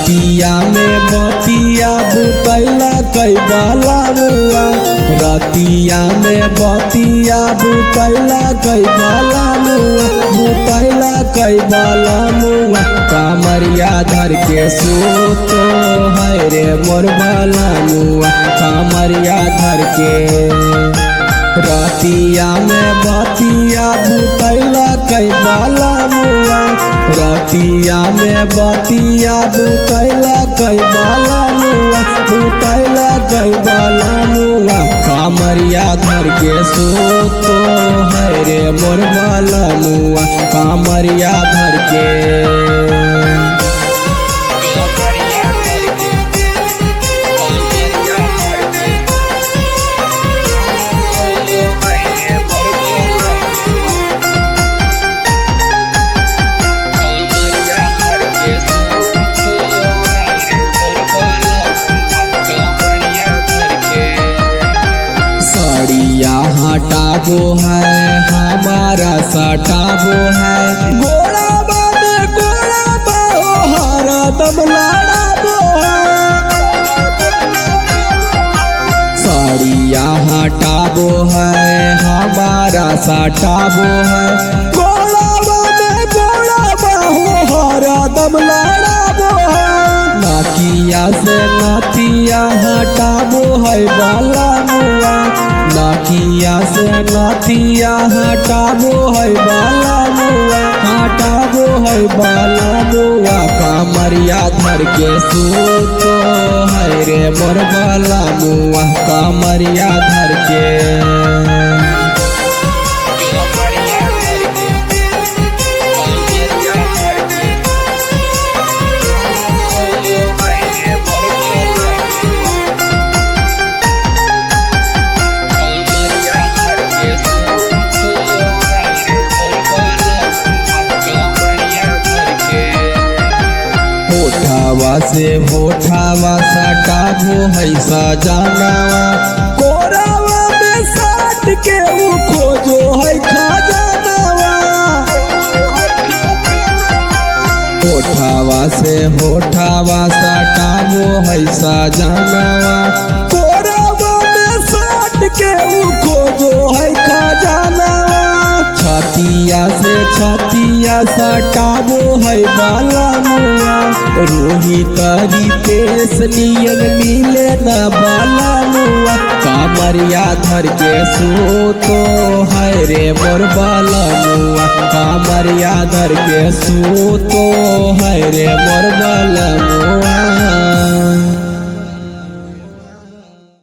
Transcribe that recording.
रतिया में बतिया बुतैला कई बाला मुआ रतिया में बतिया बुतैला कई बाला मुआ बुतैला कई बाला मुआ कामरिया धर के सोतो है रे मोर बाला मुआ कामरिया धर के रतिया में बतिया बुतैला कई बाला मुआ रतिया में बतिया बुतैला कई बाला मुआ बुतैला कई बाला मुआ कामरिया घर के सोतो है रे मोर बाला मुआ कामरिया घर के सड़िया हटाबो है हमारा सटाबो है गोड़ा बाबे गोड़ा बाहो हरा दम लड़ाबो सड़िया हटाबो है हमारा सटाबो है गोड़ा बाबे गोड़ा बाहो हरा दम लड़ाबो है नाकिया से नातिया हटाबो है बाला मुआ नाकिया से नातिया हटाबो है बाला मुआ हटाबो है बाला मुआ कामरिया धर के सोतो है रे मोर बाला मुआ कामरिया धर के होठावा से होठावा सटाबो है सजानावा कोरावा में साट के वो खोजो है खजानावा होठावा से होठावा सटाबो है सजानावा कोरावा में साट के वो खोजो है खजानावा छतिया से छतिया सटाबो है बाला मुआ रोहित रितेश नियन मिले न बाला मुआ कामरिया धर के सोतो है रे मोर बाला मुआ कामरिया धर के सोतो है रे मोर बाला मुआ